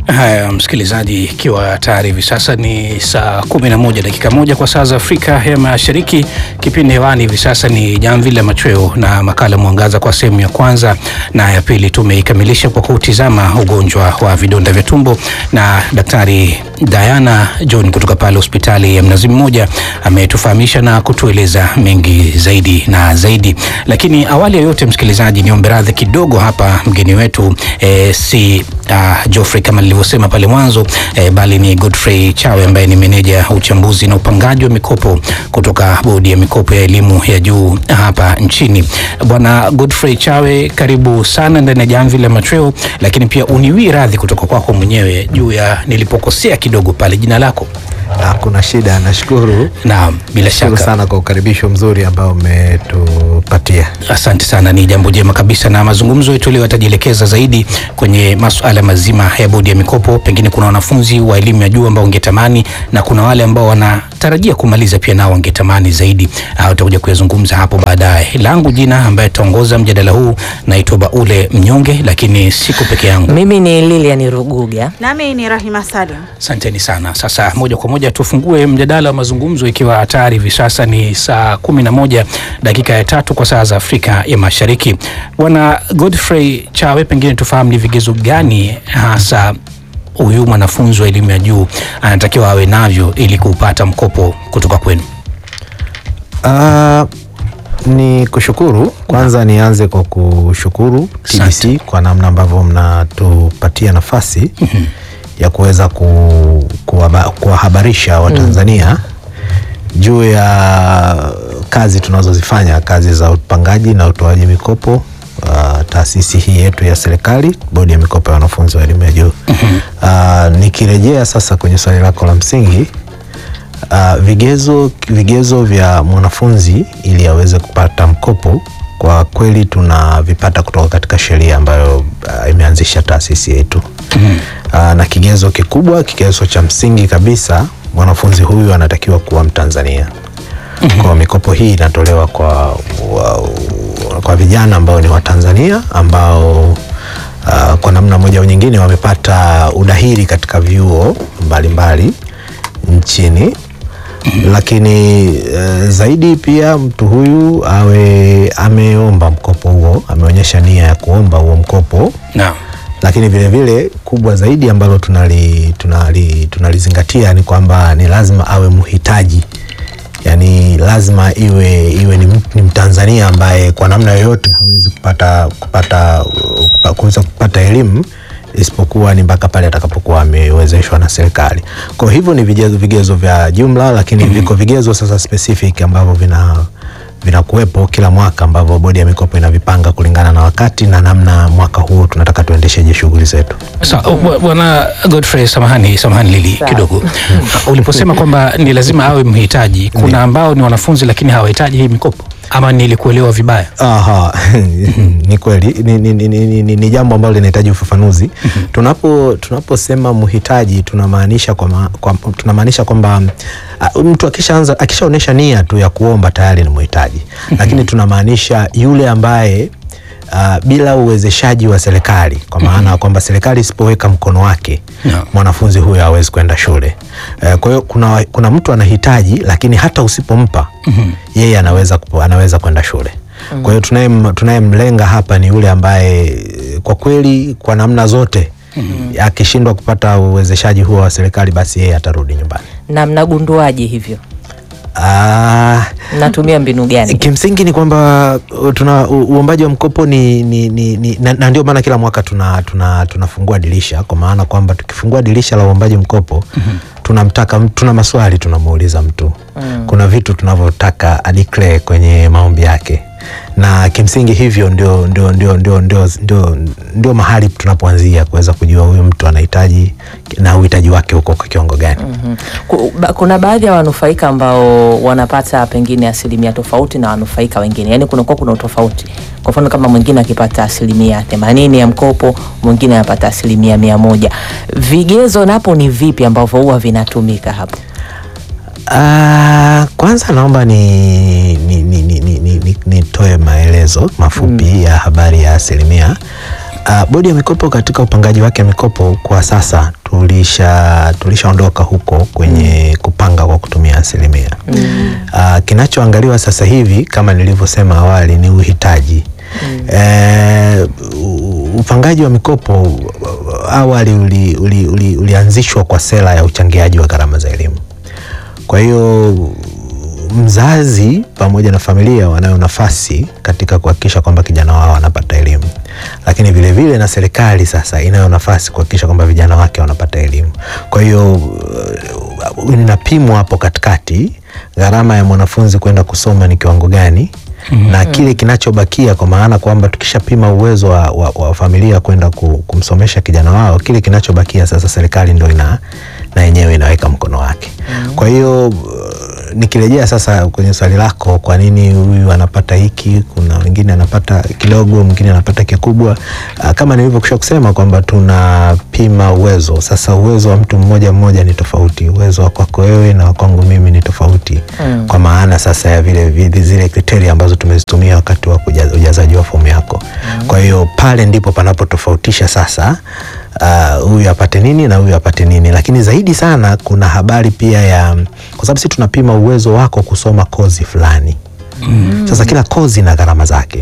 Haya, msikilizaji, ikiwa tayari hivi sasa ni saa 11 dakika moja kwa saa za Afrika ya Mashariki. Kipindi hewani hivi sasa ni Jamvi la Machweo na makala Mwangaza kwa sehemu ya kwanza na ya pili tumeikamilisha kwa kutizama ugonjwa wa vidonda vya tumbo, na Daktari Diana John kutoka pale hospitali ya Mnazi Mmoja ametufahamisha na kutueleza mengi zaidi na zaidi. Lakini awali ya yote, msikilizaji, niombe radhi kidogo hapa, mgeni wetu eh, si uh, Geoffrey kama nilivyosema pale mwanzo eh, bali ni Godfrey Chawe ambaye ni meneja uchambuzi na upangaji wa mikopo kutoka bodi ya mikopo ya elimu ya juu hapa nchini. Bwana Godfrey Chawe, karibu sana ndani ya Jamvi la Machweo, lakini pia uniwii radhi kutoka kwako mwenyewe juu ya nilipokosea kidogo pale jina lako. Hakuna shida, nashukuru. Naam, bila Shukuru shaka. sana kwa ukaribisho mzuri ambao umetupatia. Asante sana, ni jambo jema kabisa, na mazungumzo yetu leo yatajielekeza zaidi kwenye masuala mazima ya bodi ya mikopo. Pengine kuna wanafunzi wa elimu ya juu ambao wangetamani na kuna wale ambao wanatarajia kumaliza pia nao wangetamani zaidi. Uh, utakuja kuyazungumza hapo baadaye. Langu jina ambaye tutaongoza mjadala huu naitwa Baule Mnyonge, lakini siko peke yangu. Mimi ni Lilian Ruguga. Nami ni Rahima Salim. Asanteni sana. Sasa moja kwa moja tufungue mjadala wa mazungumzo, ikiwa hatari hivi sasa ni saa kumi na moja dakika ya tatu kwa saa za Afrika ya Mashariki. Bwana Godfrey Chawe, pengine tufahamu ni vigezo gani hasa huyu mwanafunzi wa elimu ya juu anatakiwa awe navyo ili kupata mkopo kutoka kwenu? Ah, ni kushukuru kwanza, nianze kwa kushukuru TBC Asante. kwa namna ambavyo mnatupatia nafasi ya kuweza ku, kuwaba- kuwahabarisha Watanzania juu ya kazi tunazozifanya, kazi za upangaji na utoaji mikopo uh, taasisi hii yetu ya serikali, bodi ya mikopo ya wanafunzi wa elimu ya juu. Uh, nikirejea sasa kwenye swali lako la msingi uh, vigezo, vigezo vya mwanafunzi ili aweze kupata mkopo kwa kweli tunavipata kutoka katika sheria ambayo uh, imeanzisha taasisi yetu uh, na kigezo kikubwa, kigezo cha msingi kabisa, mwanafunzi huyu anatakiwa kuwa Mtanzania. Kwa mikopo hii inatolewa kwa, wa, kwa vijana ambao ni Watanzania ambao uh, kwa namna moja au nyingine wamepata udahili katika vyuo mbalimbali nchini lakini eh, zaidi pia mtu huyu awe ameomba mkopo huo, ameonyesha nia ya kuomba huo mkopo, Naam. lakini vile vile kubwa zaidi ambalo tunali, tunali, tunalizingatia ni kwamba ni lazima awe mhitaji, yaani lazima iwe, iwe ni, mt- ni Mtanzania ambaye kwa namna yoyote hawezi kupata kupata kupa- kuweza kupata elimu isipokuwa ni mpaka pale atakapokuwa amewezeshwa na serikali. Kwa hivyo ni vigezo, vigezo vya jumla, lakini viko vigezo sasa specific ambavyo vina vinakuwepo kila mwaka ambavyo bodi ya mikopo inavipanga kulingana na wakati na namna mwaka huu tunataka tuendesheje shughuli zetu. Sa, bwa- Bwana Godfrey, samahani samahani Lili Sawa. kidogo. Uliposema kwamba ni lazima awe mhitaji, kuna ambao ni wanafunzi lakini hawahitaji hii mikopo, ama nilikuelewa vibaya? Aha, ni kweli ni, ni, ni, ni, ni, ni jambo ambalo linahitaji ufafanuzi. Tunapo tunaposema mhitaji tunamaanisha kwamba kwa, tunamaanisha kwamba uh, mtu akishaanza akishaonyesha nia tu ya kuomba tayari ni mhitaji, lakini tunamaanisha yule ambaye uh, bila uwezeshaji wa serikali, kwa maana ya kwamba serikali isipoweka mkono wake Naam. mwanafunzi huyo hawezi kwenda shule. Eh, Kwa hiyo kuna, kuna mtu anahitaji lakini hata usipompa yeye anaweza, kupo- anaweza kwenda shule. Kwa hiyo tunayem- tunayemlenga hapa ni yule ambaye eh, kwa kweli kwa namna zote akishindwa kupata uwezeshaji huo wa serikali basi yeye atarudi nyumbani. Na mnagunduaje hivyo? Ah, Mnatumia mbinu gani? Kimsingi ni kwamba uh, tuna u- uombaji wa mkopo ni, ni, ni, ni na, na ndio maana kila mwaka tuna, tuna, tunafungua dirisha kwa maana kwamba tukifungua dirisha la uombaji mkopo tunamtaka mtu- tuna maswali tunamuuliza mtu kuna vitu tunavyotaka adeclare kwenye maombi yake na kimsingi hivyo ndio, ndio, ndio, ndio, ndio, ndio, ndio mahali tunapoanzia kuweza kujua huyu mtu anahitaji na uhitaji wake uko kwa kiwango gani. Mhm. Ku- ba- Kuna baadhi ya wanufaika ambao wanapata pengine asilimia tofauti na wanufaika wengine, yaani kunakuwa kuna utofauti. Kwa mfano kama mwingine akipata asilimia themanini ya mkopo, mwingine anapata asilimia mia moja. Vigezo napo ni vipi ambavyo huwa vinatumika hapo? Ah, kwanza naomba ni ni, ni, ni, ni, ni, ni, nitoe maelezo mafupi ya habari ya asilimia. Uh, bodi ya mikopo katika upangaji wake wa mikopo kwa sasa tulisha tulishaondoka huko kwenye kupanga kwa kutumia asilimia. Uh, kinachoangaliwa sasa hivi kama nilivyosema awali ni uhitaji. Eh, u- upangaji wa mikopo uh, awali uli, uli, uli, ulianzishwa kwa sera ya uchangiaji wa gharama za elimu. Kwa hiyo mzazi pamoja na familia wanayo nafasi katika kuhakikisha kwamba kijana wao wanapata elimu, lakini vile vile na serikali sasa inayo nafasi kuhakikisha kwamba vijana wake wanapata elimu. Kwa hiyo uh, inapimwa hapo katikati gharama ya mwanafunzi kwenda kusoma ni kiwango gani na kile kinachobakia, kwa maana kwamba tukishapima uwezo wa, wa, wa familia kwenda ku- kumsomesha kijana wao, kile kinachobakia sasa serikali ndo ina na yenyewe inaweka mkono wake. Kwa hiyo uh, nikirejea sasa kwenye swali lako, kwa nini huyu anapata hiki, kuna wengine anapata kidogo, mwingine anapata kikubwa. Uh, kama nilivyokwisha kusema kwamba tunapima uwezo. Sasa uwezo wa mtu mmoja mmoja ni tofauti, uwezo wa kwako wewe na wa kwangu mimi ni tofauti Mm. kwa maana sasa ya vile, vile zile kriteria ambazo tumezitumia wakati wa kuja- ujazaji wa fomu yako. Kwa hiyo pale ndipo panapotofautisha sasa ah, huyu apate nini na huyu apate nini, lakini zaidi sana kuna habari pia ya, kwa sababu sisi tunapima uwezo wako kusoma kozi fulani. Sasa kila kozi ina gharama zake.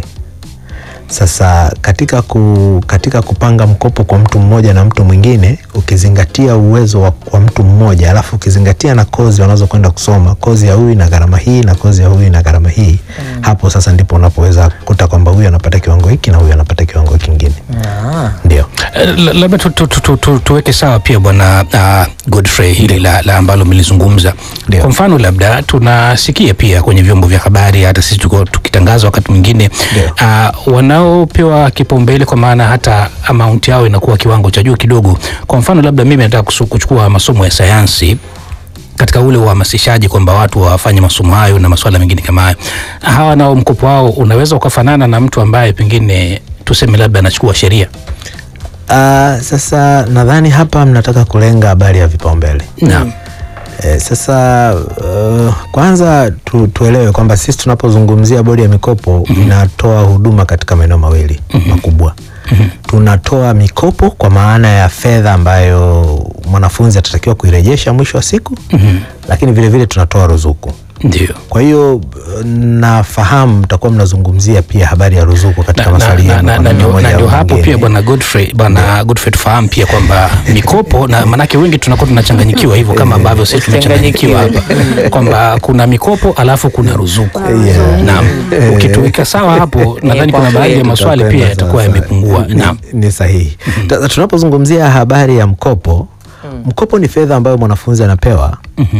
Sasa katika, ku, katika kupanga mkopo kwa mtu mmoja na mtu mwingine ukizingatia uwezo wa, wa mtu mmoja alafu ukizingatia na kozi wanazokwenda kusoma, kozi ya huyu ina gharama hii na kozi ya huyu ina gharama hii hapo sasa ndipo unapoweza kukuta kwamba huyu anapata kiwango hiki na huyu anapata kiwango kingine. Ah. Ndio. Eh, la- labda tu, tu, tu, tu, tu, tuweke sawa pia bwana uh, Godfrey hili la, la ambalo mlizungumza. Ndio. Kwa mfano labda tunasikia pia kwenye vyombo vya habari, hata sisi tuko tukitangaza wakati mwingine Ndio. uh, wanaopewa kipaumbele kwa maana hata amaunti yao inakuwa kiwango cha juu kidogo. Kwa mfano labda mimi nataka kusu- kuchukua masomo ya sayansi katika ule uhamasishaji kwamba watu wafanye masomo hayo na masuala mengine kama hayo, hawa nao mkopo wao unaweza ukafanana na mtu ambaye pengine tuseme labda anachukua sheria. Ah, sasa nadhani hapa mnataka kulenga habari ya vipaumbele. Naam. E, sasa uh, kwanza tu, tuelewe kwamba sisi tunapozungumzia bodi ya mikopo inatoa huduma katika maeneo mawili makubwa. Tunatoa mikopo kwa maana ya fedha ambayo mwanafunzi atatakiwa kuirejesha mwisho wa siku, lakini vile vile tunatoa ruzuku. Ndio. Kwa hiyo uh, nafahamu mtakuwa mnazungumzia pia habari ya ruzuku katika na, na, maswali na, yenu na, kwa na, namna ndio- moja na au ndio hapo nyingine. pia bwana Godfrey bwana Godfrey tufahamu pia kwamba mikopo na manake wengi tunakuwa tunachanganyikiwa hivyo kama ambavyo sisi tunachanganyikiwa hapa kwamba kuna mikopo alafu kuna ruzuku. Yeah. Naam. Ukituweka sawa hapo nadhani kwa kuna baadhi ya kweli. maswali pia Tutakwenda yatakuwa sasa. yamepungua. Ni- Naam. Ni sahihi. Ta- Tunapozungumzia habari ya mkopo, mkopo ni fedha ambayo mwanafunzi anapewa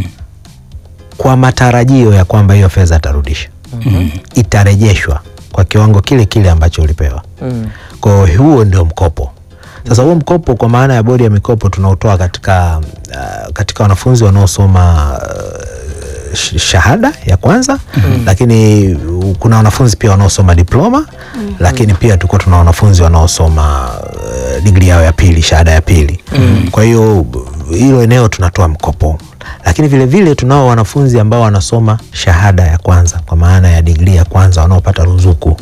kwa matarajio ya kwamba hiyo fedha atarudisha, itarejeshwa kwa kiwango kile kile ambacho ulipewa. Mm. Kwa hiyo huo ndio mkopo. Sasa huo mkopo kwa maana ya bodi ya mikopo tunautoa katika, uh, katika wanafunzi wanaosoma uh, sh- shahada ya kwanza lakini uh, kuna wanafunzi pia wanaosoma diploma lakini pia tulikuwa tuna wanafunzi wanaosoma uh, digri yao ya pili shahada ya pili kwa hiyo uh, hilo eneo tunatoa mkopo lakini vile vile tunao wanafunzi ambao wanasoma shahada ya kwanza kwa maana ya digri ya kwanza wanaopata ruzuku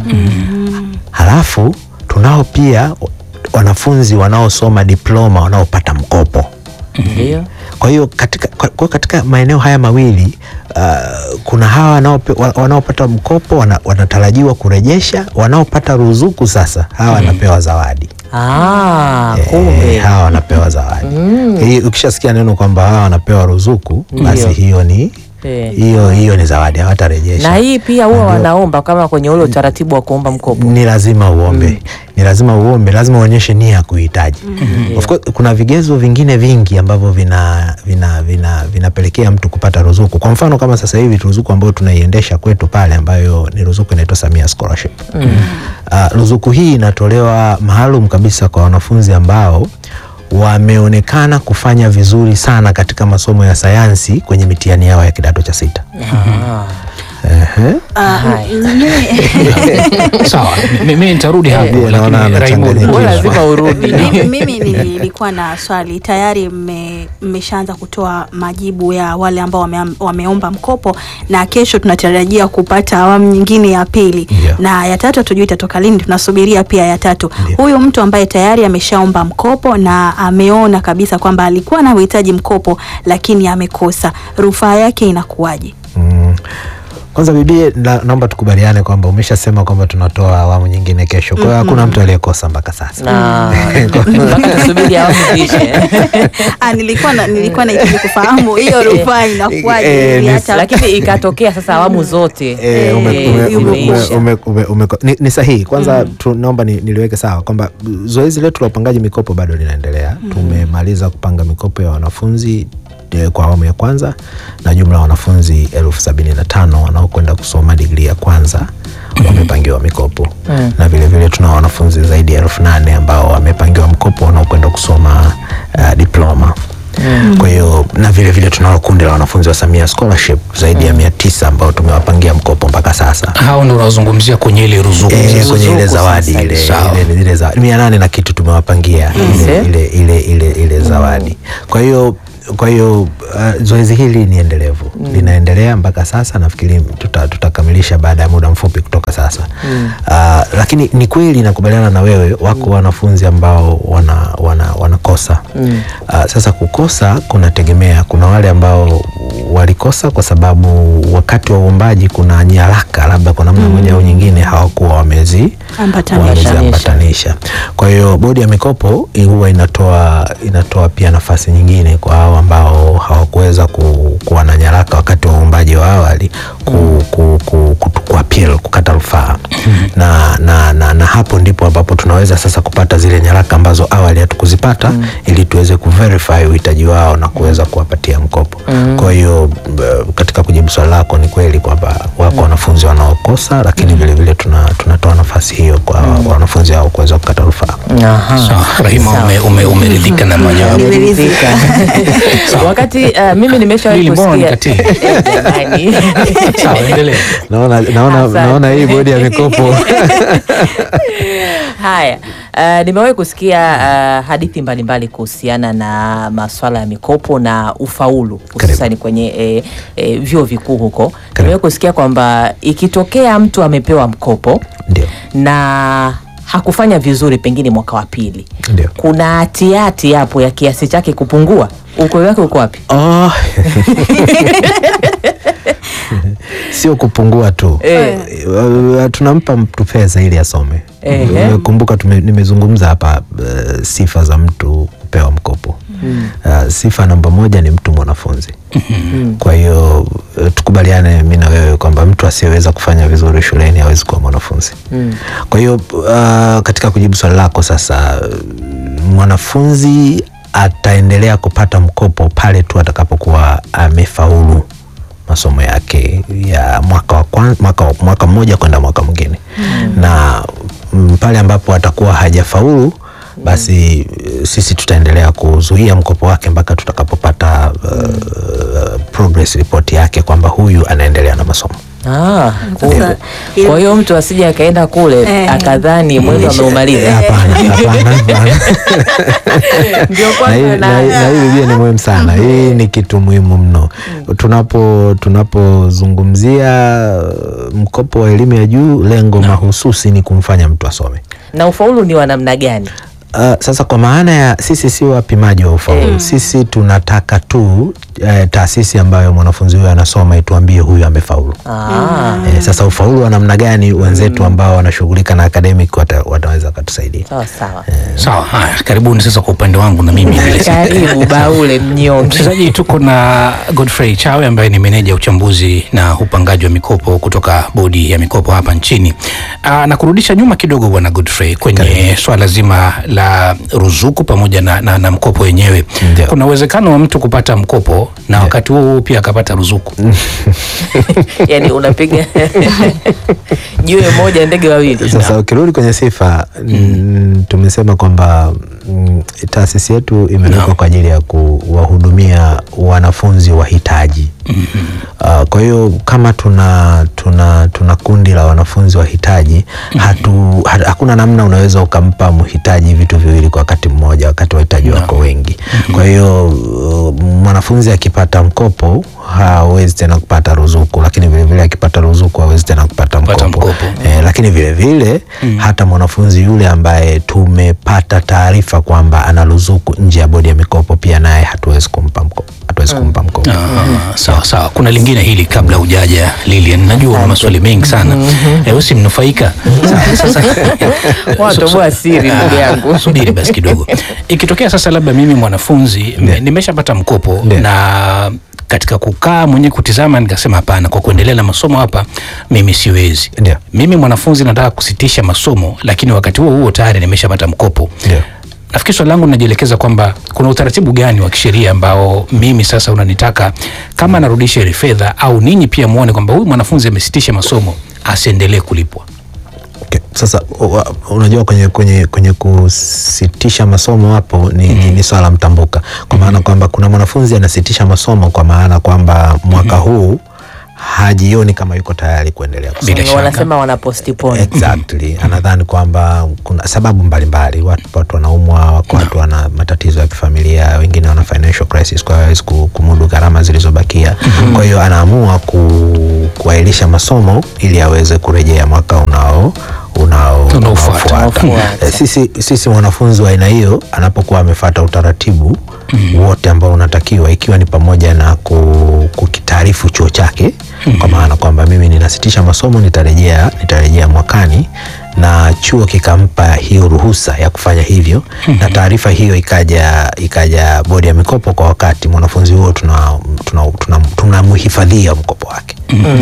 halafu tunao pia wanafunzi wanaosoma diploma wanaopata mkopo Ndio. kwa hiyo katika, kwa, kwa katika maeneo haya mawili uh, kuna hawa wanaope- wa- wanaopata mkopo wana, wanatarajiwa kurejesha, wanaopata ruzuku sasa hawa wanapewa zawadi. Ah, Eh, kumbe. hawa wanapewa zawadi. Hii ukishasikia neno kwamba hawa wanapewa ruzuku, basi Ndio. hiyo ni Eh. hiyo hiyo ni zawadi, hawatarejesha. Na hii pia huwa wanaomba kama kwenye ule utaratibu wa kuomba mkopo. ni lazima uombe ni lazima uombe, lazima uonyeshe nia ya kuhitaji. Of course, kuna vigezo vingine vingi ambavyo vina vina vina vinapelekea mtu kupata ruzuku. Kwa mfano kama sasa hivi ruzuku ambayo tunaiendesha kwetu pale, ambayo ni ruzuku inaitwa Samia Scholarship. Uh, ruzuku hii inatolewa maalum kabisa kwa wanafunzi ambao wameonekana kufanya vizuri sana katika masomo ya sayansi kwenye mitihani yao ya kidato cha sita. Ah. Ehe. Ah, Haya. mimi- Sawa, mimi nitarudi hapo, Ndiyo, naona lakini Raymond, anachanganyikiwa. Wewe lazima urudi. mimi, mimi nilikuwa na swali tayari mme- mmeshaanza kutoa majibu ya wale ambao wame, wameomba mkopo na kesho tunatarajia kupata awamu nyingine ya pili Ndio. na ya tatu hatujui itatoka lini tunasubiria pia ya tatu Ndio. huyu mtu ambaye tayari ameshaomba mkopo na ameona kabisa kwamba alikuwa na uhitaji mkopo lakini amekosa rufaa yake inakuwaje Mm. Kwanza bibie, na, naomba tukubaliane kwamba umeshasema kwamba tunatoa awamu nyingine kesho, kwa hiyo hakuna mtu aliyekosa mpaka sasa. na mpaka tusubiri awamu ziishe. ah, nilikuwa na, nilikuwa nahitaji kufahamu hiyo rufaa inakuwaje Eh, ili ni- hata- lakini ikatokea sasa awamu zote Eh, ume- eh, ume- ume- zimeisha. ume- ume- ume- ni, ni sahihi kwanza tu, naomba ni, niliweke sawa kwamba zoezi letu la upangaji mikopo bado linaendelea tumemaliza kupanga mikopo ya wanafunzi eh, kwa awamu ya kwanza na jumla ya wanafunzi elfu sabini na tano wanaokwenda kusoma digrii ya kwanza wamepangiwa mikopo Mm. na vilevile vile tuna wanafunzi zaidi ya elfu nane ambao wamepangiwa mkopo wanaokwenda kusoma uh, diploma kwa hiyo na vile vile tunalo kundi la wanafunzi wa Samia Scholarship zaidi ya mia tisa ambao tumewapangia mkopo mpaka sasa hao ndo unazungumzia kwenye ile ruzuku Eh, sasa. kwenye ile Ruzuku zawadi sasa. ile Sawa. ile zile za mia nane na kitu tumewapangia ile, Mhm. ile, ile, ile, ile zawadi kwa hiyo kwa hiyo uh, zoezi hili ni endelevu linaendelea mpaka sasa nafikiri tuta- tutakamilisha baada ya muda mfupi kutoka sasa uh, lakini ni kweli nakubaliana na wewe wako wanafunzi ambao wana, wana, wanakosa Mm. uh, sasa kukosa kunategemea kuna wale ambao walikosa kwa sababu wakati wa uombaji kuna nyaraka labda kwa namna moja au nyingine hawakuwa wamezi Ambatanisha. wameziambatanisha kwa hiyo bodi ya mikopo huwa inatoa inatoa pia nafasi nyingine kwa hao ambao hawakuweza ku, kuwa na nyaraka wakati wa uombaji wa awali ku, ku, ku, ku, ku appeal, kukata rufaa na, na, na, na hapo ndipo ambapo tunaweza sasa kupata zile nyaraka ambazo awali hatukuzipata ili tuweze kuverify uhitaji wao na kuweza kuwapatia mkopo kwa hiyo b- katika kujibu swali lako ni kweli kwamba wako wanafunzi wanaokosa lakini vilevile tuna, tunatoa nafasi hiyo kwa wanafunzi hao kuweza kukata rufaa Aha. Sawa, Rahima Sawa. ume- ume- umeridhika na majawabu Nimeridhika. wakati uh, mimi nimeshawahi Lili, mbona kusikia nikatie? Eh, jamani. sawa endelea naona, naona, Asante. naona hii bodi ya mikopo Haya, uh, nimewahi kusikia uh, hadithi mbalimbali kuhusiana na maswala ya mikopo na ufaulu hususani kwenye eh, eh, vyuo vikuu huko. Nimewahi kusikia kwamba ikitokea mtu amepewa mkopo ndio na hakufanya vizuri pengine mwaka wa pili, ndio kuna hatihati hapo ya kiasi chake kupungua. Ukweli wake uko wapi? Oh. sio kupungua tu Eh. Uh, tunampa mtu fedha ili asome Ehe. kumbuka tume, nimezungumza hapa uh, sifa za mtu kupewa mkopo uh, sifa namba moja ni mtu mwanafunzi kwa hiyo uh, tukubaliane mi na wewe kwamba mtu asiyeweza kufanya vizuri shuleni hawezi kuwa mwanafunzi kwa hiyo uh, katika kujibu swali lako sasa uh, mwanafunzi ataendelea kupata mkopo pale tu atakapokuwa amefaulu masomo yake ya mwaka wa kwan, mwaka, wa- mwaka mmoja kwenda mwaka mwingine na mm, pale ambapo atakuwa hajafaulu basi eh, sisi tutaendelea kuzuia mkopo wake mpaka tutakapopata uh, progress report yake kwamba huyu anaendelea na masomo Ah, kumbe. Sasa, ile- Kwa hiyo mtu asije akaenda kule Eh. akadhani mwendo ameumaliza. Eh, hapana hapana hapana Ndio na kwanza hii- na- na hii- na hii biblia ni muhimu sana hii ni kitu muhimu mno tunapo tunapozungumzia uh, mkopo wa elimu ya juu lengo mahususi ni kumfanya mtu asome na ufaulu ni wa namna gani? Uh, sasa kwa maana ya sisi sio wapimaji wa ufaulu sisi tunataka tu eh, taasisi ambayo mwanafunzi huyo anasoma ituambie huyu amefaulu Ah, eh, sasa ufaulu wa namna gani wenzetu ambao wanashughulika na academic wata, wataweza wakatusaidia sawa sawa. sawa haya karibuni sasa kwa upande wangu na mimi vile Karibu Baule mnyonge. mchezaji tuko na Godfrey Chawe ambaye ni meneja uchambuzi na upangaji wa mikopo kutoka bodi ya mikopo hapa nchini. Aa, na kurudisha nyuma kidogo bwana Godfrey kwenye swala zima la ruzuku pamoja na, na, na mkopo wenyewe. Ndio. Kuna uwezekano wa mtu kupata mkopo na wakati huo huo pia akapata ruzuku. Yaani unapiga jiwe moja ndege wawili. Sasa ukirudi kwenye sifa mm. tumesema kwamba mm, taasisi yetu imewekwa Naam. kwa ajili ya kuwahudumia wanafunzi wahitaji Uh, kwa hiyo kama tuna tuna tuna kundi la wanafunzi wahitaji hatu, ha, hakuna namna unaweza ukampa mhitaji vitu viwili kwa wakati mmoja wakati wahitaji wako wengi. Kwa hiyo uh, mwanafunzi akipata mkopo hawezi tena kupata ruzuku, lakini vilevile akipata ruzuku hawezi tena kupata Kupata mkopo, mkopo. Eh, lakini vilevile hata mwanafunzi yule ambaye tumepata taarifa kwamba ana ruzuku nje ya bodi ya mikopo pia naye hatuwezi kumpa mkopo, hatuwezi kumpa mkopo. Ah, sawa sawa. Kuna lingine hili kabla hujaja Lilian, najua una maswali mengi sana eh, usi mnufaika. Sawa, Sasa Watoboa siri, ndugu yangu. subiri basi kidogo. Ikitokea sasa labda mimi mwanafunzi m- nimeshapata mkopo Ndio. na katika kukaa mwenyewe kutizama, nikasema hapana, kwa kuendelea na masomo hapa mimi siwezi. Ndio. Mimi mwanafunzi nataka kusitisha masomo, lakini wakati huo huo tayari nimeshapata mkopo. Ndio. Nafikiri swali langu linajielekeza kwamba kuna utaratibu gani wa kisheria ambao mimi sasa unanitaka kama narudisha ile fedha au ninyi pia muone kwamba huyu mwanafunzi amesitisha masomo asiendelee kulipwa. Okay. Sasa u- wa- unajua kwenye, kwenye, kwenye kusitisha masomo hapo ni, ni, ni swala mtambuka kwa maana kwamba kuna mwanafunzi anasitisha masomo kwa maana kwamba mwaka huu hajioni kama yuko tayari kuendelea kusoma. Bila shaka. Wanasema wana postpone. Exactly. Anadhani kwamba kuna sababu mbalimbali, watu, watu wanaumwa, wako watu wana matatizo ya kifamilia, wengine wana financial crisis, kwa hiyo hawezi ku- kumudu gharama zilizobakia. Kwa hiyo anaamua ku, kuahirisha masomo ili aweze kurejea mwaka unao unao Unaofuata. unaofuata. Unaofuata. Eh, Sisi, sisi mwanafunzi wa aina hiyo anapokuwa amefuata utaratibu wote ambao unatakiwa ikiwa ni pamoja na ku- kukitaarifu chuo chake kwa maana kwamba mimi ninasitisha masomo nitarejea nitarejea mwakani na chuo kikampa hiyo ruhusa ya kufanya hivyo na taarifa hiyo ikaja ikaja bodi ya mikopo kwa wakati mwanafunzi huo tunamhifadhia tuna, tuna, tunamhifadhia mkopo wake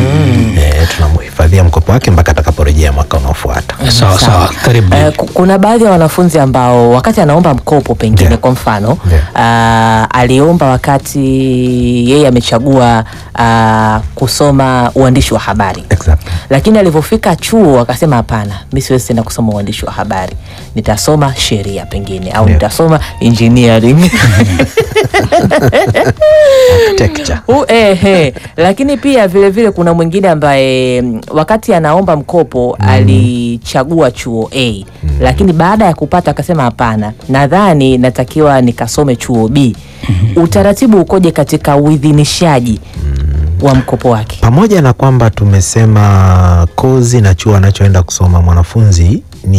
eh, tunamhifadhia mkopo wake mpaka atakaporejea mwaka unaofuata Sawa sawa, karibu. Eh, ku- kuna baadhi ya wanafunzi ambao wakati anaomba mkopo pengine Ndio. kwa mfano Ndio. ah, aliomba wakati yeye amechagua ah, kusoma uandishi wa habari exactly. lakini alivyofika chuo akasema hapana mi siwezi tena kusoma uandishi wa habari nitasoma sheria pengine au Ndio. nitasoma engineering Architecture. U, eh, eh. Lakini pia vile vile kuna mwingine ambaye mm, wakati anaomba mkopo alichagua chuo A lakini baada ya kupata akasema hapana, nadhani natakiwa nikasome chuo B. Utaratibu ukoje katika uidhinishaji wa mkopo wake? pamoja na kwamba tumesema kozi na chuo anachoenda kusoma mwanafunzi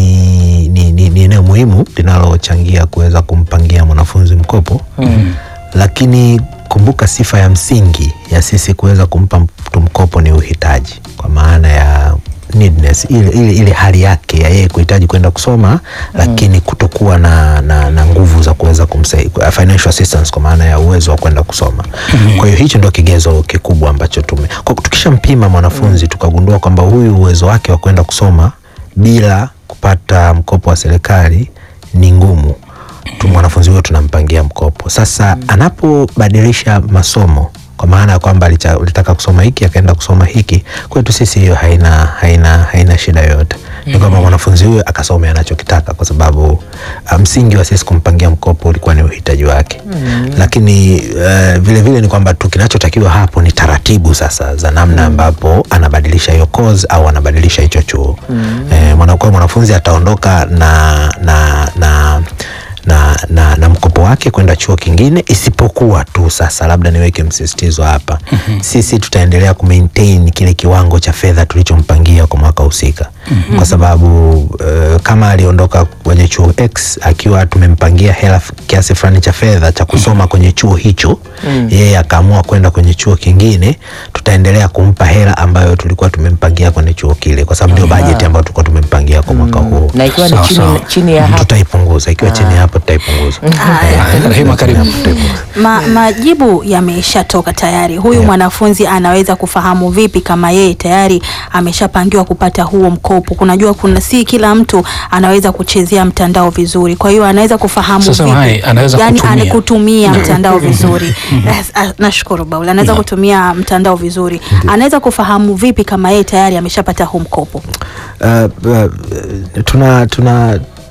ni, ni, ni, ni eneo muhimu linalochangia kuweza kumpangia mwanafunzi mkopo mm. lakini kumbuka sifa ya msingi ya sisi kuweza kumpa mtu mkopo ni uhitaji kwa maana ya needness ile, ile, ile hali yake ya yeye kuhitaji kwenda kusoma lakini kutokuwa na, na, na nguvu za kuweza kumsaidia financial assistance kwa maana ya uwezo wa kwenda kusoma kwa hiyo hicho ndio kigezo kikubwa ambacho tume kwa tukishampima mwanafunzi tukagundua kwamba huyu uwezo wake wa kwenda kusoma bila kupata mkopo wa serikali ni ngumu tu mwanafunzi huyo tunampangia mkopo sasa anapobadilisha masomo kwa maana ya kwamba alicha- alitaka kusoma hiki akaenda kusoma hiki kwetu sisi hiyo haina haina haina shida yoyote ni kwamba mwanafunzi huyo akasome anachokitaka kwa sababu ah, msingi wa sisi kumpangia mkopo ulikuwa ni uhitaji wake lakini eh, vile vile ni kwamba tu kinachotakiwa hapo ni taratibu sasa za namna ambapo anabadilisha hiyo course au anabadilisha hicho chuo eh, mwanakuwa mwanafunzi ataondoka na na na na, na, na mkopo wake kwenda chuo kingine isipokuwa tu sasa labda niweke msisitizo hapa sisi tutaendelea kumaintain kile kiwango cha fedha tulichompangia kwa mwaka husika kwa sababu uh, kama aliondoka kwenye chuo x akiwa tumempangia hela f- kiasi fulani cha fedha cha kusoma kwenye chuo hicho yeye akaamua kwenda kwenye chuo kingine tutaendelea kumpa hela ambayo tulikuwa tumempangia kwenye chuo kile kwa sababu ndio bajeti ambayo tulikuwa tumempangia kwa mwaka huo Na ikiwa ni Sawa, chini, sawa. chini ya hapo tutaipunguza ikiwa chini ya hapo tutaipunguza Haya, Rehema, karibu. Tutaipunguza. Ma, majibu yameshatoka tayari. Huyu Yeah. mwanafunzi anaweza kufahamu vipi kama yeye tayari ameshapangiwa kupata huo mkopo? Kunajua kuna si kila mtu anaweza kuchezea mtandao vizuri, kwa hiyo anaweza kufahamu Sasa vipi? hai, anaweza yani kutumia. ana- kutumia mtandao vizuri. Yes, ah, Nashukuru Baula, anaweza kutumia mtandao vizuri. Anaweza kufahamu vipi kama yeye tayari ameshapata huu mkopo? Uh, uh, tuna tuna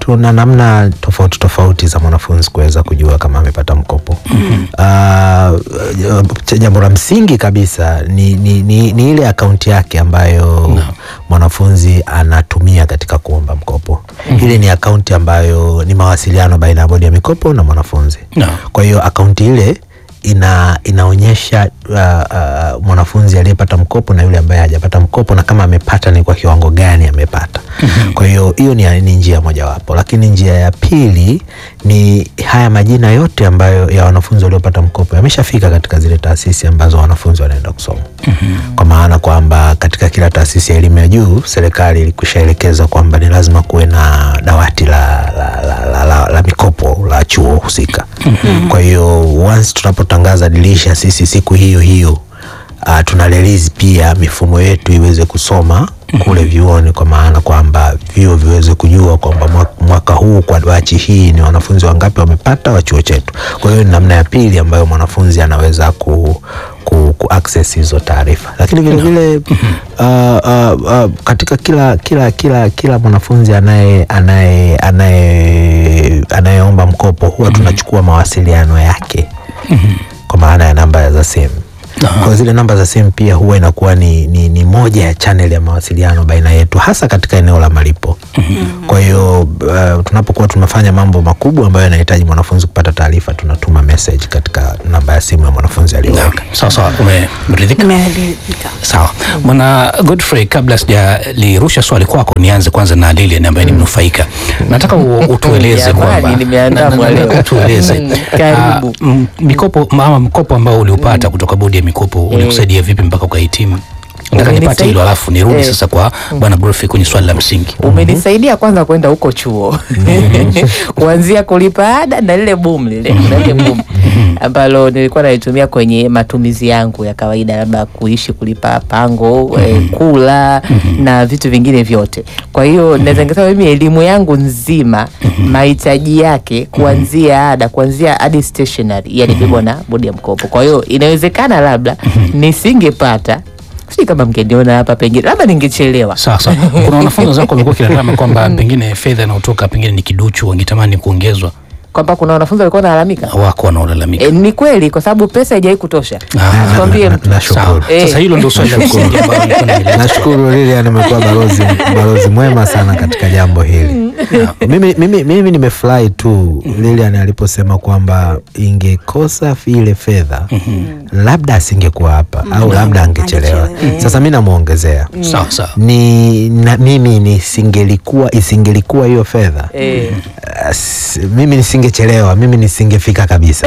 tuna namna tofauti tofauti za mwanafunzi kuweza kujua kama amepata mkopo. Uh, jambo la msingi kabisa ni, ni, ni, ni ile akaunti yake ambayo mwanafunzi anatumia katika kuomba mkopo. Ile ni akaunti ambayo ni mawasiliano baina ya bodi ya mikopo na mwanafunzi. Naam. Kwa hiyo akaunti ile ina inaonyesha uh, uh, mwanafunzi aliyepata mkopo na yule ambaye hajapata mkopo na kama amepata ni kwa kiwango gani amepata. Kwa hiyo hiyo ni, ni njia mojawapo, lakini njia ya pili ni haya majina yote ambayo ya wanafunzi waliopata mkopo yameshafika katika zile taasisi ambazo wanafunzi wanaenda kusoma. Kwa maana kwamba katika kila taasisi ya elimu ya juu serikali ilikushaelekeza kwamba ni lazima kuwe na dawati la, la, la, la, la, la mikopo la chuo husika. Kwa hiyo once tunapotangaza dirisha sisi siku hiyo hiyo uh, tuna release pia mifumo yetu iweze kusoma kule vyuoni, kwa maana kwamba vyuo viweze kujua kwamba mwa- mwaka huu kwa bachi hii ni wanafunzi wangapi wamepata wa chuo chetu. Kwa hiyo ni namna ya pili ambayo mwanafunzi anaweza ku, ku, ku access hizo taarifa, lakini vile vile uh, uh, uh, katika kila kila kila kila mwanafunzi anaye anaye anaye anayeomba mkopo huwa tunachukua mawasiliano yake kwa maana ya namba za simu. Kwa zile namba za simu pia huwa inakuwa ni, ni, ni moja ya channel ya mawasiliano baina yetu hasa katika eneo la malipo. Kwa hiyo uh, tunapokuwa tunafanya mambo makubwa ambayo yanahitaji mwanafunzi kupata taarifa, tunatuma message katika namba ya simu ya mwanafunzi aliyoweka. Sawa sawa, umeridhika? Nimeridhika. Sawa bwana Godfrey, kabla sijalirusha swali kwako, nianze kwanza na Lilian ambaye ni mnufaika. Nataka u- utueleze Jamani, kwamba nimeandaa na- na- mwalimu. nataka utueleze Mm, karibu. ah, m- mikopo ama mkopo ambao uliupata kutoka bodi ya mikopo ulikusaidia vipi mpaka ukahitimu? Nataka nipate Umenisaidia- hilo, alafu nirudi Eh. sasa kwa bwana Godfrey kwenye swali la msingi. umenisaidia kwanza kwenda huko chuo kuanzia kulipa ada na lile boom lile na lile boom ambalo nilikuwa nalitumia kwenye matumizi yangu ya kawaida, labda kuishi, kulipa pango, eh, kula na vitu vingine vyote. Kwa hiyo naweza nikasema mimi elimu yangu nzima mahitaji yake kuanzia ada, kuanzia hadi stationery yalibebwa na bodi ya mkopo. Kwa hiyo inawezekana labda nisingepata sijui kama mngeniona hapa, pengine labda ningechelewa. Sawa sawa. Kuna wanafunzi wenzako wamekuwa kilalama kwamba pengine fedha inayotoka pengine ni kiduchu, wangetamani kuongezwa, kwamba kuna wanafunzi walikuwa wanalalamika. wako wanaolalamika. E, ni kweli kwa sababu pesa haijawahi kutosha. Ah, Sikwambie mtu. Nashukuru. Sawa. Eh. Sasa hilo ndio swali la msingi ambalo nilikuwa naeleza. Nashukuru Lilian amekuwa balozi, balozi mwema sana katika jambo hili. mimi, mimi, mimi nimefurahi tu Lilian aliposema kwamba ingekosa ile fedha labda asingekuwa hapa au labda angechelewa. Angechelewa. Sasa mi namwongezea Sawa sawa. ni na, mimi nisingelikuwa isingelikuwa hiyo fedha Eh, As- mimi nisingechelewa, mimi nisingefika kabisa.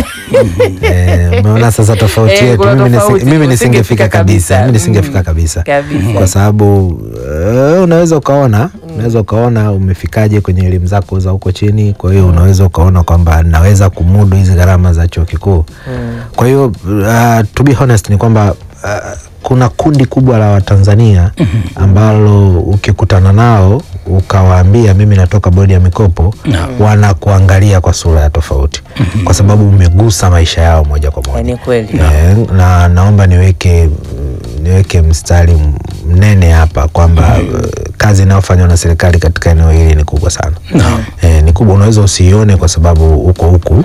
Eh, Umeona sasa tofauti Eh, yetu. kuna Mimi, nisi, tofauti. mimi Usingefika nisingefika kabisa, kabisa. mimi nisingefika Mm. kabisa, Kabisa. kwa sababu eh, unaweza ukaona unaweza ukaona umefikaje kwenye elimu zako za huko chini. Kwa hiyo unaweza ukaona kwamba naweza kumudu hizi gharama za chuo kikuu. Kwa hiyo uh, to be honest ni kwamba uh, kuna kundi kubwa la Watanzania ambalo ukikutana nao ukawaambia mimi natoka bodi ya mikopo wanakuangalia kwa sura ya tofauti kwa sababu umegusa maisha yao moja kwa moja. ni kweli. Eh, na naomba niweke niweke mstari mnene hapa kwamba eh, kazi inayofanywa na serikali katika eneo hili ni kubwa sana. Eh, ni kubwa, unaweza usiione kwa sababu uko huku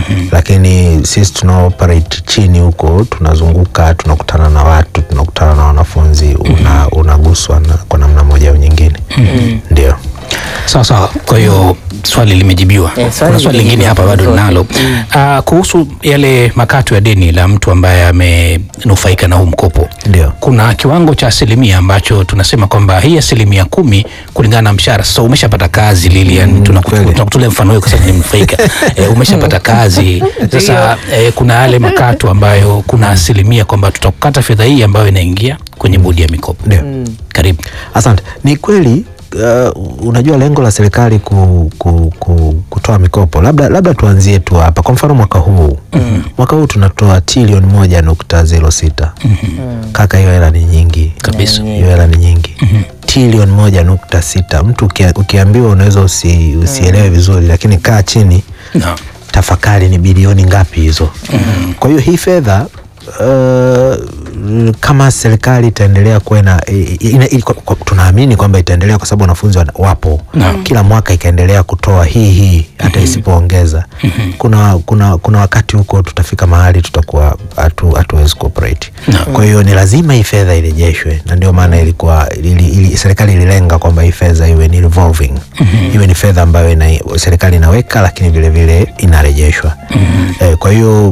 lakini sisi tuna operate chini huko, tunazunguka, tunakutana na watu, tunakutana na wanafunzi, una, unaguswa na, kwa namna moja au nyingine. Ndio. Sawa sawa. Kwa hiyo swali limejibiwa. Eh, swali Kuna swali lingine limejibiwa hapa bado zote. ninalo Ah, kuhusu yale makato ya deni la mtu ambaye amenufaika na huu mkopo. Ndio. Kuna kiwango cha asilimia ambacho tunasema kwamba hii asilimia kumi kulingana na mshahara. Sasa umeshapata kazi Lilian, Mm, tunaku- kweli. tunakutolea mfano huo kwa sababu ni mnufaika. eh, umeshapata kazi sasa, eh, kuna yale makato ambayo kuna asilimia kwamba tutakukata fedha hii ambayo inaingia kwenye bodi ya mikopo. Ndio. Karibu. Asante. Ni kweli uh, unajua lengo la serikali ku, ku, ku, kutoa mikopo labda, labda tuanzie tu hapa. Kwa mfano mwaka huu mwaka huu tunatoa trilioni moja nukta zero sita kaka, hiyo hela ni nyingi Kabisa. hiyo hela ni nyingi trilioni moja nukta sita Mtu ukia, ukiambiwa unaweza usi, usielewe vizuri, lakini kaa chini Naam. tafakari ni bilioni ngapi hizo. Kwa hiyo hii fedha uh, mm, kama serikali itaendelea kuwa na i- i- ina- i- kwa- kwa- tunaamini kwamba itaendelea kwa sababu wanafunzi wana- wapo kila mwaka ikaendelea kutoa hii hii hata isipoongeza kuna, kuna, kuna wakati huko tutafika mahali tutakuwa hatu- hatuwezi kuoperate kwa hiyo ni lazima hii fedha irejeshwe na ndio maana ilikuwa ili, ili, serikali ililenga kwamba hii fedha iwe ni revolving iwe ni fedha ambayo ina, serikali inaweka lakini vile vile inarejeshwa eh, kwa hiyo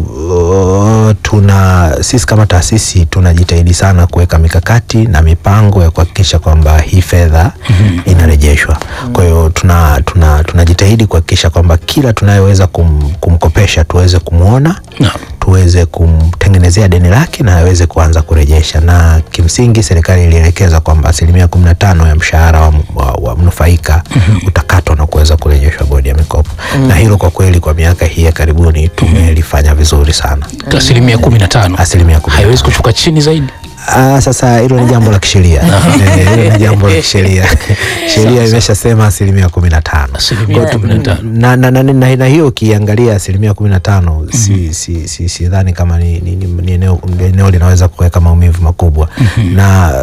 uh, tuna sisi kama taasisi tunajitahidi sana kuweka mikakati na mipango ya kuhakikisha kwamba hii fedha inarejeshwa kwa hiyo tuna tuna tunajitahidi kuhakikisha kwamba kila tunayeweza kum, kumkopesha tuweze kumwona Naam. tuweze kumtengenezea deni lake na aweze kuanza kurejesha na kimsingi serikali ilielekeza kwamba asilimia kumi na tano ya mshahara wa, wa, wa mnufaika utakatwa na kuweza kurejeshwa bodi ya mikopo na hilo kwa kweli kwa miaka hii ya karibuni tumelifanya vizuri sana asilimia kumi na tano Asilimia kumi na haiwezi tano. kushuka chini zaidi Ah, sasa hilo ni jambo la kisheria Eh, hilo ni jambo la kisheria sheria imeshasema asilimia kumi na tano asilimia Kwa tu- kumi na tano na, na, na, na, na hiyo ukiangalia asilimia kumi na tano si, si, si, sidhani kama ni, ni, ni, ni eneo, ni eneo linaweza kuweka maumivu makubwa na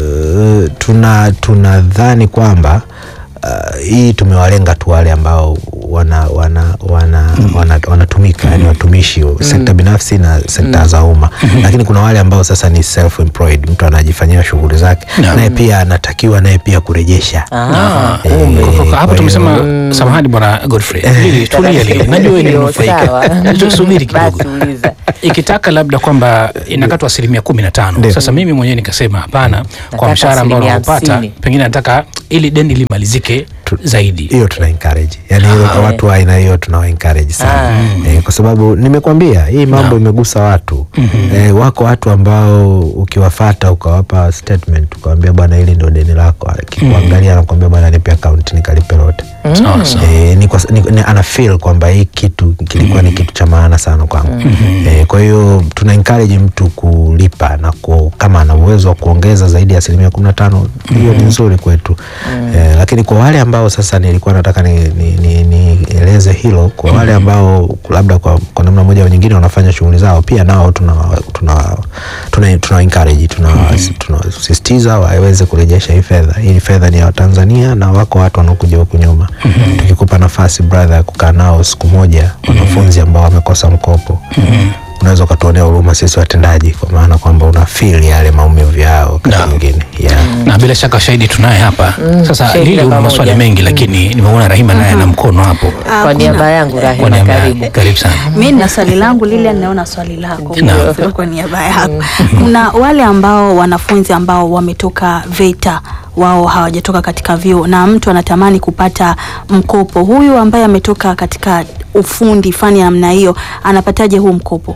uh, tuna tunadhani kwamba uh, hii tumewalenga tu wale ambao wana wana wana wana wanatumika yani watumishi sekta binafsi na sekta za umma lakini kuna wale ambao sasa ni self employed mtu anajifanyia shughuli zake naye pia anatakiwa naye pia kurejesha Ah, Eh, kumbe. Kwa- kwa- kwa hapo hiyo- tumesema samahani bwana Godfrey Lili, tulia Lili, najua wewe ni Ndio, mnufaika sawa. tusubiri kidogo Basi uliza. ikitaka labda kwamba inakatwa asilimia kumi na tano Ndio. sasa mimi mwenyewe nikasema hapana kwa Nataka mshahara ambao asilimia naopata hamsini. pengine nataka ili deni limalizike zaidi hiyo tuna encourage yani hilo kwa watu wa aina hiyo tuna encourage sana eh, kwa sababu nimekwambia hii mambo imegusa watu eh, wako watu ambao ukiwafata ukawapa statement ukawambia bwana hili ndio deni lako akikuangalia anakwambia bwana nipe account nikalipe lote sawa sawa Eh, ni kwa, ni, ni, ana feel kwamba hii kitu kilikuwa ni kitu cha maana sana kwangu eh, kwa hiyo tuna encourage mtu kulipa na ku, kama ana uwezo wa kuongeza zaidi ya asilimia kumi na tano hiyo ni nzuri kwetu eh, lakini kwa wale ambao sasa nilikuwa nataka nieleze ni, ni, nieleze hilo kwa wale ambao labda kwa, kwa namna moja au nyingine wanafanya shughuli zao pia nao tuna tuna tuna, tuna encourage tuna tunasisitiza waweze kurejesha hii fedha hii fedha ni ya Watanzania na wako watu wanaokuja huku nyuma tukikupa nafasi brother ya kukaa nao siku moja wanafunzi ambao wamekosa mkopo unaweza ukatuonea huruma sisi watendaji kwa maana kwamba una feel yale maumivu yao wakati Naam. mwingine yeah. na bila shaka shahidi tunaye hapa sasa shahidi Lili una pamoja. maswali mengi lakini nimeona Rahima naye ana mkono hapo Ah, Kwa kuna- niaba yangu kwa Rahima, niaba karibu. yake. karibu sana mi nina swali langu lile naona swali lako Naam. Sio kwa niaba yako kuna wale ambao wanafunzi ambao wametoka VETA wao hawajatoka katika vyuo na mtu anatamani kupata mkopo huyu ambaye ametoka katika ufundi fani ya namna hiyo anapataje huu mkopo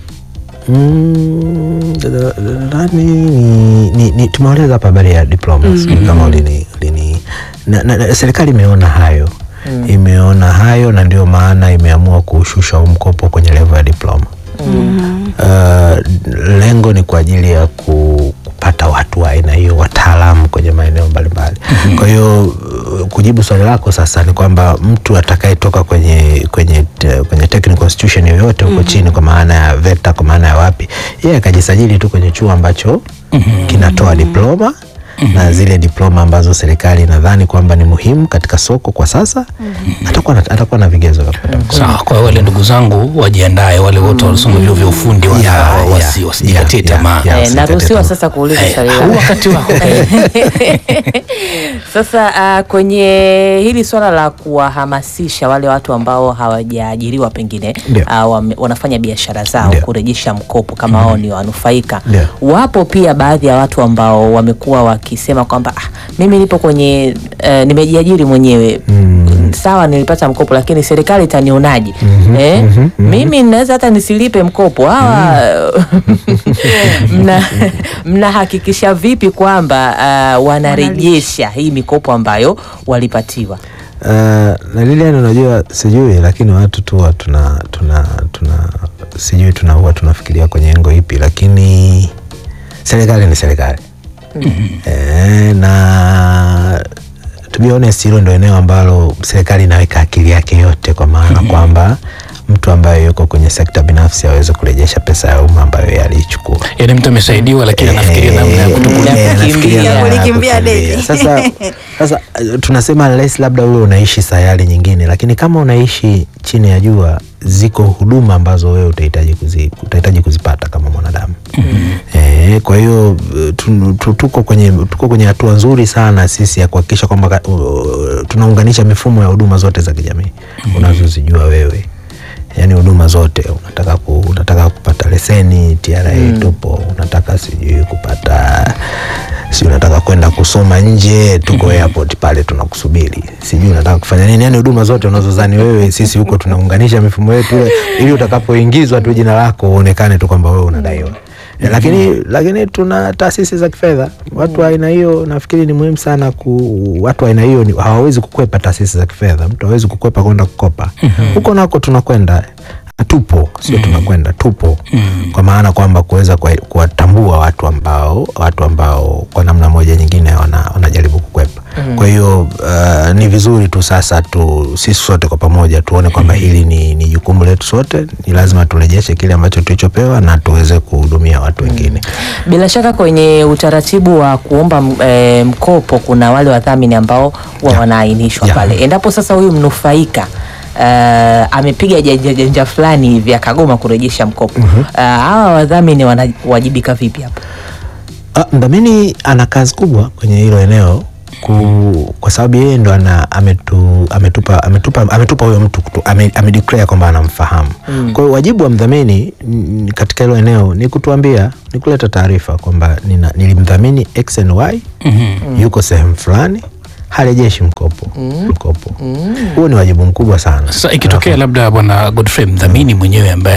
Mm, nadhani ni, ni, ni tumeeleza hapa habari ya diploma sijui kama ulini, ulini na, na, na, serikali imeona hayo imeona hayo na ndio maana imeamua kushusha huu mkopo kwenye level ya diploma Uh, lengo ni kwa ajili ya ku, kupata watu wa aina hiyo wataalamu kwenye maeneo mbalimbali kwa hiyo uh, kujibu swali lako sasa ni kwamba mtu atakayetoka kwenye kwenye te- kwenye technical institution yoyote huko chini kwa maana ya VETA kwa maana ya wapi yeye akajisajili tu kwenye chuo ambacho kinatoa diploma na zile diploma ambazo serikali inadhani kwamba ni muhimu katika soko kwa sasa atakuwa na, atakuwa na vigezo vya kupata mkopo. sawa kwa wale ndugu zangu wajiandae wale wote walisoma vyuo vya ufundi wala Yeah, wasi- yeah, wasijikatie yeah, tamaa yeah. Eh, usikate naruhusiwa tamaa. sasa kuuliza Eh, swali huu langu. wakati wako Sasa uh, kwenye hili swala la kuwahamasisha wale watu ambao hawajaajiriwa pengine Ndio. uh, wame, wanafanya biashara zao Ndio. kurejesha mkopo kama wao ni wanufaika. Ndio. Wapo pia baadhi ya watu ambao wamekuwa wakisema kwamba ah, mimi nipo kwenye uh, nimejiajiri mwenyewe Mm. sawa, nilipata mkopo lakini serikali itanionaje? Mhm, eh? mhm, mhm. Mimi naweza hata nisilipe mkopo hawa mna mnahakikisha vipi kwamba uh, wanarejesha hii mikopo ambayo walipatiwa? Uh, na Lilian, unajua sijui, lakini watu tu huwa tuna tuna tuna sijui tuna huwa tunafikiria kwenye engo ipi, lakini serikali ni serikali e, na to be honest, hilo ndio eneo ambalo serikali inaweka akili yake yote, kwa maana kwamba mtu ambaye yuko kwenye sekta binafsi aweze kurejesha pesa ya umma ambayo yeye aliichukua. Yaani mtu amesaidiwa lakini anafikiria namna ya kutokulipa. Eh, anafikiria kukimbia. namna ya Kulikimbia kukimbia. deni. Sasa, sasa eh, tunasema unless labda wewe unaishi sayari nyingine, lakini kama unaishi chini ya jua, ziko huduma ambazo wewe utahitaji kuzi, utahitaji kuzipata kama mwanadamu eh, kwa hiyo eh, tu- tu- tuko kwenye tuko kwenye hatua nzuri sana sisi ya kuhakikisha kwamba ka- uh, tunaunganisha mifumo ya huduma zote za kijamii unazozijua wewe yaani huduma zote unataka ku, unataka kupata leseni TRA tupo unataka sijui kupata si unataka kwenda kusoma nje tuko airport pale tunakusubiri sijui unataka kufanya nini yani huduma zote unazozani wewe sisi huko tunaunganisha mifumo yetu ile ili utakapoingizwa tu jina lako uonekane tu kwamba wewe unadaiwa Eh, lakini lakini tuna taasisi za kifedha watu wa aina hiyo nafikiri ni muhimu sana ku, watu wa aina hiyo ni- hawawezi kukwepa taasisi za kifedha mtu hawezi kukwepa kwenda kukopa huko nako tunakwenda tupo sio tunakwenda tupo kwa maana kwamba kuweza kuwa- kuwatambua watu ambao watu ambao kwa namna moja nyingine wana- wanajaribu kukwepa kwa hiyo uh, ni vizuri tu sasa tu sisi sote kwa pamoja tuone kwamba hili ni, ni jukumu letu sote ni lazima turejeshe kile ambacho tulichopewa na tuweze kuhudumia watu wengine Bila shaka kwenye utaratibu wa kuomba m- eh, mkopo kuna wale wadhamini ambao huwa Ya. wanaainishwa Ya. pale. Endapo sasa huyu mnufaika eh, amepiga janja janja fulani hivi akagoma kurejesha mkopo Eh, hawa wadhamini wanawajibika vipi hapo? Ah, mdhamini ana kazi kubwa kwenye hilo eneo ku, kwa sababu yeye ndo ana ametu, ametupa ametupa ametupa huyo mtu kutu, ame, amedeclare kwamba anamfahamu kwa hiyo wajibu wa mdhamini mm, katika hilo eneo ni kutuambia ni kuleta taarifa kwamba nina- nilimdhamini x and y yuko sehemu fulani harejeshi mkopo mkopo huo ni wajibu mkubwa sana Sasa ikitokea labda bwana Godfrey mdhamini mwenyewe ambaye